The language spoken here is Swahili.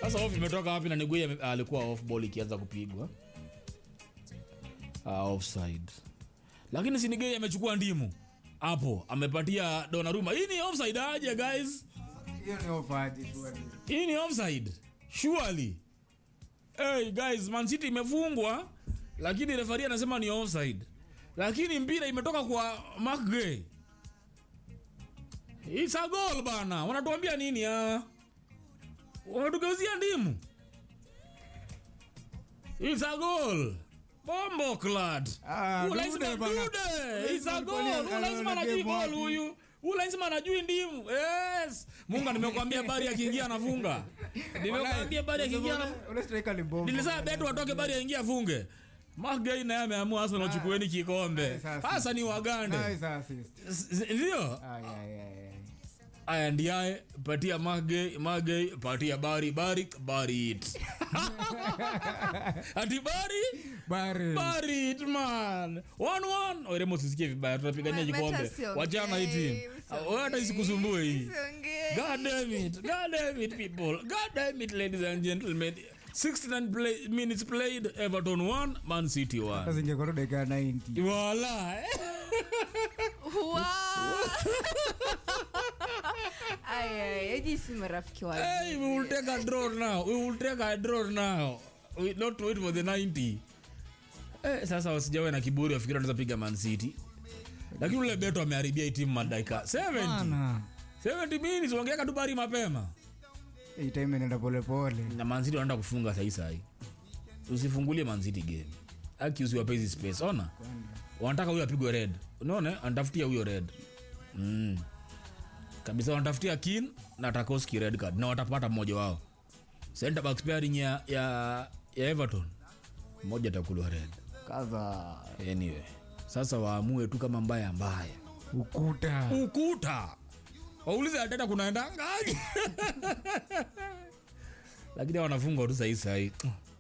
Sasa off imetoka wapi na Niguye ame- alikuwa off ball ikianza kupigwa. Ah, offside. Lakini si Niguye amechukua ndimu. Hapo amepatia Donnarumma. Hii ni offside aje guys? hiyo ni ofadi tu Hii ni offside. Surely. Hey guys, Man City imefungwa lakini referee anasema ni offside. Lakini mpira imetoka kwa Mark Gay. It's a goal bana. Wanatuambia nini ah? Wanatugeuzia ndimu. It's a goal. Bombo clad. Ah, Huyu Dude lazima bana. Dude. It's a Dude goal. kwani Huyu lazima anaona anajui game goal wapi? huyu. Huyu lazima anajui ndimu. Yes. Mungu nimekwambia bari akiingia anafunga. Nimekwambia bari akiingia anafunga. ule striker ni bomba Nilisema betu watoke bari aingia afunge. Magai naye ameamua Arsenal chukueni kikombe. Nice assist. Hasa ni Wagande. nice assist S- s- Ndio? ay ay ay ay. Aya ndiaye patia Magei, Magei patia Bari, Bari, Bari it. Ati Bari, Bari Bari it man. One one. Oire msisikie vibaya tunapigania Mata kikombe. siongei, Wachana hii team. usiongei. Wewe hata isikusumbue hii. Usiongei. God damn it. God damn it, people. God damn it, ladies and gentlemen. 69 play, minutes played. Everton 1, Man City 1. sasa ingekuwa tu dakika 90 Voila. Wow. Ay, ay, hizi si marafiki wa Hey, we will take a draw now. We will take a draw now. We not wait for the 90. Eh, sasa wasijawe na kiburi wafikiri wanaweza piga Man City. Lakini ule Beto ameharibia hii timu madaka 70. Bana. 70 minutes wangeweka tu bari mapema. hii time inaenda polepole Na Man City wanaenda kufunga sahi sahi. Usifungulie Man City game. Aki usiwape hizi space. Ona. Wanataka huyo apigwe red. Unaona? Anatafutia huyo red. Mm. Kabisa wanatafutia Kin na Tarkowski red card na watapata mmoja wao. Center back pairing ya ya, ya Everton. Mmoja atakulwa red. kaza Anyway. Sasa waamue tu kama mbaya mbaya. ukuta Ukuta. Waulize Arteta kunaendangaje? Lakini wanafungwa tu sahi sahi.